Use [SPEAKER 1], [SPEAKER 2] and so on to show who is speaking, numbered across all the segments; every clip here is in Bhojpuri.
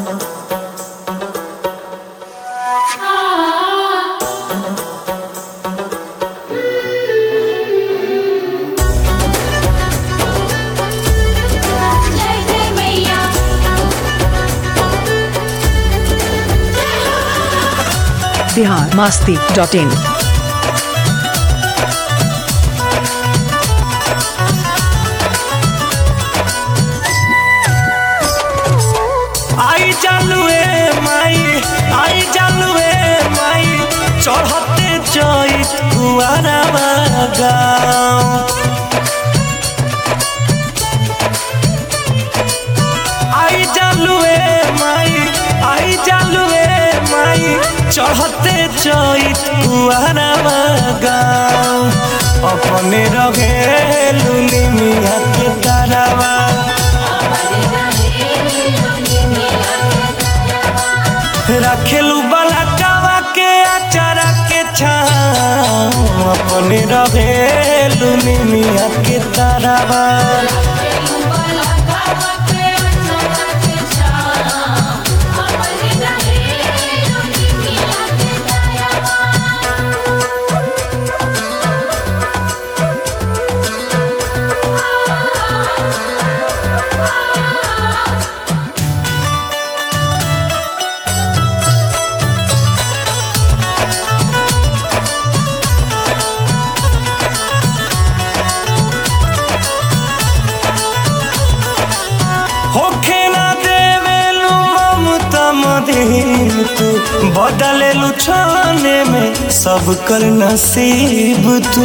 [SPEAKER 1] जय जय मैया
[SPEAKER 2] बिहार मास्ती डॉट इन
[SPEAKER 3] आई जालुए माई आई जालुए माई चढ़ते चैत कुआरा गाँव आई जालुए माई आई जालुए माई चढ़ते चैत कुआरा गाँव अपने रहे लुनी मिया के तारावा रखेलू बलकावा के अचारा के छाँव अपने रहेलू निमिया के तारावा होखे ना देवेलू ममता मदीन तू बदलेलू छाने में सब कर नसीब तू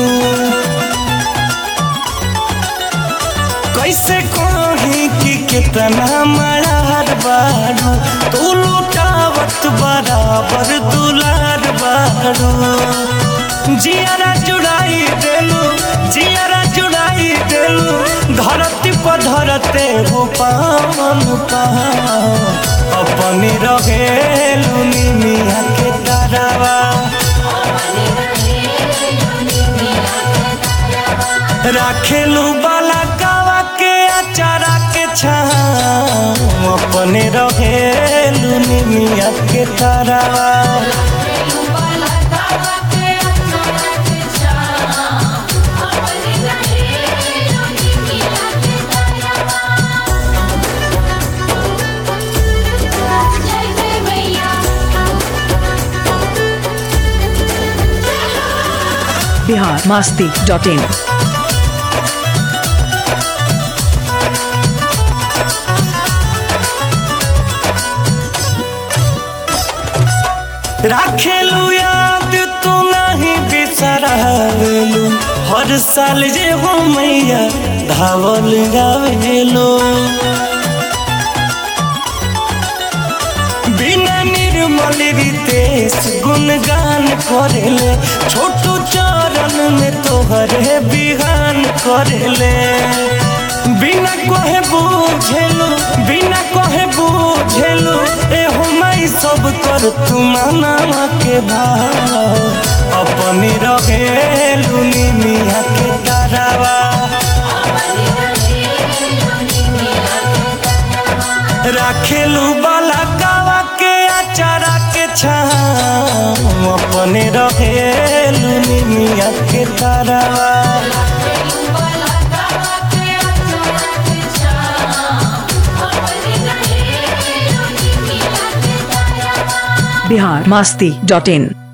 [SPEAKER 3] कैसे कही कि कितना मरार बारू तू लुटावत बराबर दुलार बारू जियारा जुड़ाई देलू जियारा जुड़ाई देलू धरती पर धरते हो पावन पाव अपने रहेलू निमिया के तारावा राखेलू बाला गावा के अचारा के छाँव अपने रहेलू निमिया के तारावा
[SPEAKER 1] जय जय मैया
[SPEAKER 2] बिहार मास्ती डॉट इन
[SPEAKER 3] राखेलू याद तू नहीं बिसरावेलू हर साल जे हो मैया धावल गावेलू बिना निर्मल रितेश गुणगान करेले छोटू चरण में तोहरे बिहान करेले बिना कहे बुझेलू बिना कहे बुझेलू ए माई सब कर तू माना के भाव अपनी रहेलू निमिया के तारावा राखेलू बाला गावा के अचारा के छाँव अपने रहेलू निमिया के तारावा
[SPEAKER 2] बिहार मास्ती डॉट इन